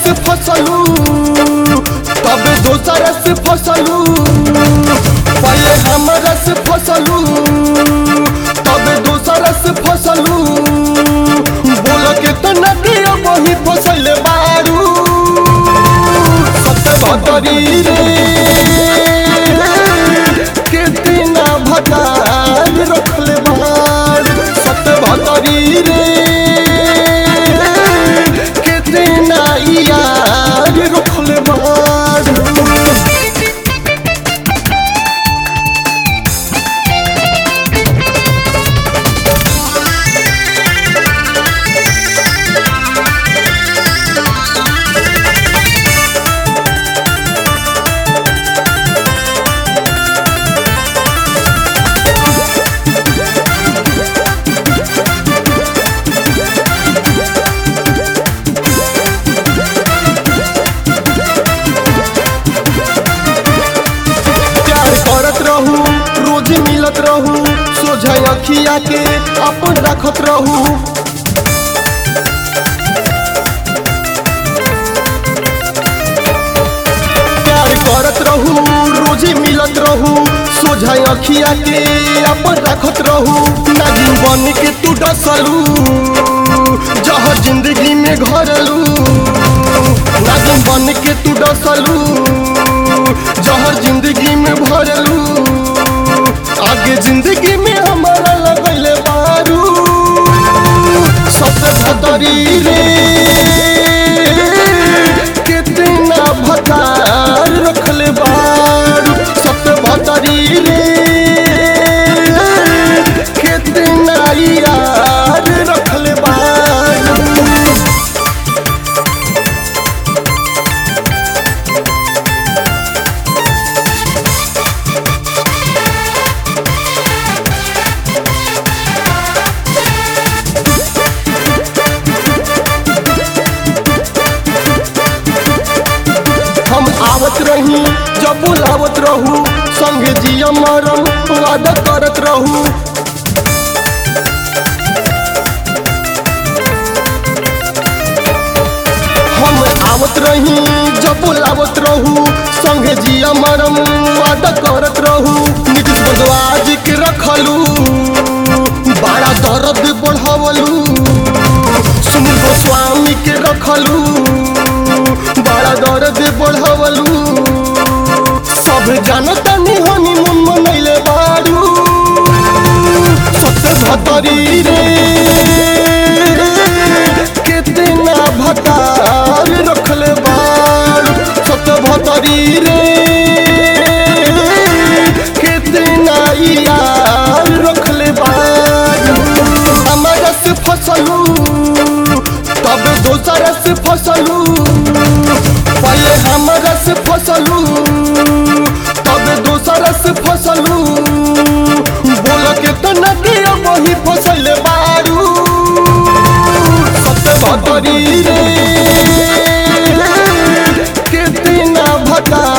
से फसलू तब दोसर से फसलू पहले हमरा से फसलू तब दोसर से फसलू बोल के तो नदिया वही फसल बारू सत्य भतरी रे कितना भटार रखले बार सत्य भतरी रे कितना यार रखले बार प्यार करत रहू रोज मिलत रहू सोझा अखिया के अपन रखत रहू प्यार करत रहू रोज मिलत रहू सोझा अखिया के अपन रखत रहू नागिन बन के तू डसलू जहर जिंदगी में घरलू नागिन बन के तू डसलू जहर जिंदगी में भरलू आगे जिंदगी में हमारा लगल बारू सबसे भतरी रे कितना भतार रखले बारू सबसे भतरी रे कितना यार रखले बारू हम आवत रही जब बुलावत रहू संगे जिया मरम वादा करत रहू हम आवत रही जब बुलावत रहू संगे जिया मरम वादा करत रहू नीतीश बंधवाजी के रखलू बड़ा दर्द बढ़ावलू सुनील गोस्वामी के रखलू बड़ा दर्द बढ़ावलू सब जानता नहीं हनी मन मनैले बारू सबसे भतरी रे कितना भतार रखले बारू सबसे भतरी रे कितना यार रखले बारू हमारा से फसलू तब दोसर से फसलू पहले हमरा से फसलू तब दोसर से फसलू बोल के तो नदिया वही फसल बारू सत्य भतरी रे कितना भटा